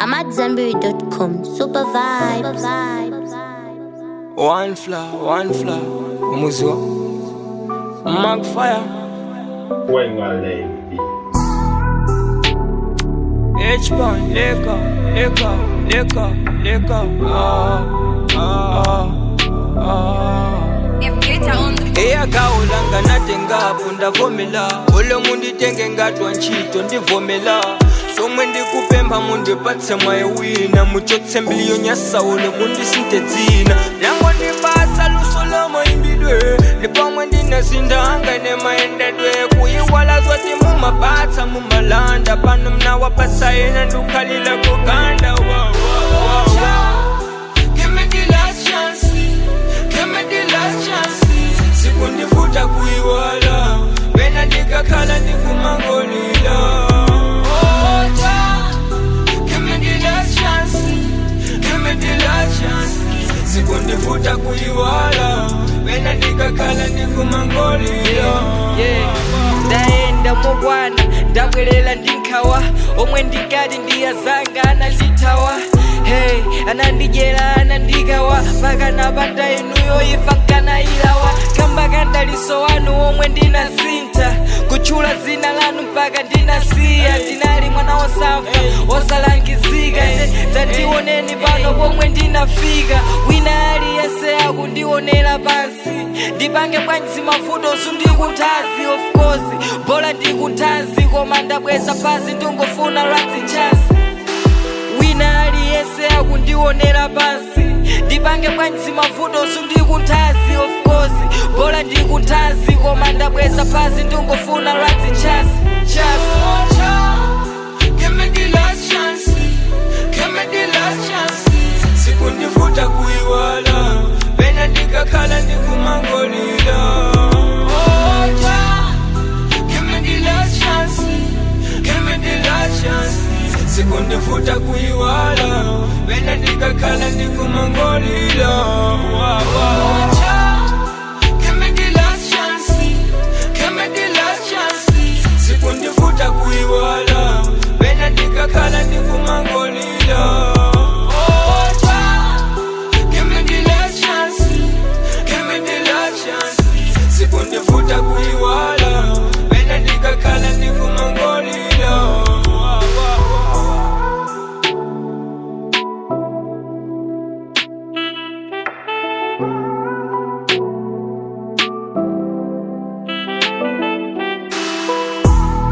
I'm at Zenberry.com. Super vibes. One flower, one flower. Umuzi wa Magfire. Wengaleni. H-Bond, leka, leka, leka, leka. Ah, ah, ah. eyakawulanga natengapo ndavomela ule munditenge ngatwa ntchito ndivomela somwe ndikupempha mundipatse mwaye wina muchotsembiliyo nyasawule mundisinte dzina lyango ndipatsa luso la mayimbidwe ndipamwe ndinasindanga nemayendedwe kuyiwala zoti mumapatsa mumalanda pano mnawapatsa yena ndikhalila kuganda wow, wow, wow, wow. Give me the last chance. Give me the last chance. Sikundifuta kuiwala. Wena ndikakhala ndikumangolila. Oh, ja. Give me the last chance. Give me the last chance. Sikundifuta kuiwala. Wena ndikakhala ndikumangolila. yeah. ndaenda mokwana ndabwerera ndinkhawa omwe ndikati ndiyazanga anandithawa hey anandidyera anandikawa pakanapata inuyo ifa nkanayilawa kamba kandaliso wanu omwe ndinasintha kutchula dzina lanu mpaka ndinasiya ndinali mwana wosafa wosalangizika ine tandioneni pano pomwe ndinafika wina aliyense akundionera pansi ndipange bwanji mavuto sundikuthazi of course bhola ndikuthazi koma ndabweza pasi ndingofuna lwadzi nchasi wina aliyense akundionera pansi ndipange bwanji mavuto sundikuthazi of course bhola ndikuthazi koma ndabweza pasi ndingofuna lwadzi nchasi nchasi Give me the last chance. Give me the last chance. Sikundifuta kuiwala. Pena ndikakhala ndikumangolila. Oh, ja. Give me the last chance. Give me the last chance. Sikundifuta kuiwala. Pena ndikakhala ndikumangolila. Wow, wow. Ja. Give me the last chance. Give me the last chance. Sikundifuta kuiwala. Pena ndikakhala ndikumangolila. Oh, ja. Give me the last chance. Give me the last chance. Sikundifuta kuiwala. Pena ndikakhala ndikumangolila. Wow, wow, wow.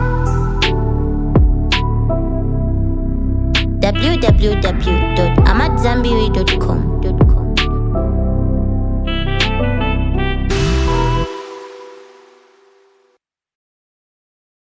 www.amatzambiri.com.